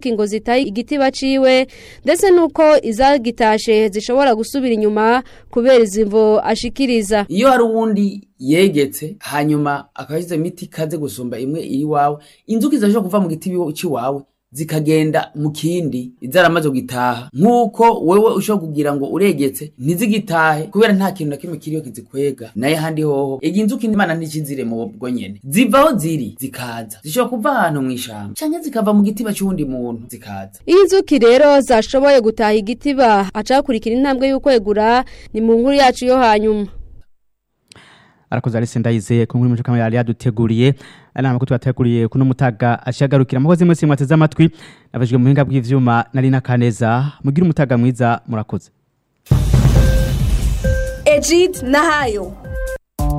inzuki ngo zitaye igiti baciwe ndetse nuko izagitashe zishobora gusubira inyuma kubera izimvo ashikiriza iyo hari uwundi yegetse hanyuma akaba yashyize imiti ikaze gusumba imwe iri iwawe inzuki zirashobora kuva mu giti cy'iwawe zikagenda mu kindi zaramaze gutaha nk'uko wewe ushobora kugira ngo uregetse ntizigitahe kubera nta kintu na kimwe kiriho kizikwega naye handi hoho iyi nzuki imana ntikizire mu bwo nyene ziva aho ziri zikaza zishobora kuva ahantu mu ishamba canke zikava mu gitiba c'uwundi muntu zikaza iyo inzuki rero zashoboye gutaha igitiba acakurikira intambwe y'ukwegura ni mu nkuru yacu yo hanyuma arakoze Alice Ndayizeye ku nkuru y'umuco kamwe yari yaduteguriye ari amakuru twateguriye kuno mutaga ashagarukira amakozi mwese mwateze amatwi nabajwe mu buhinga bw'ivyuma nari nakaneza mugira umutaga mwiza murakoze Ejid Nahayo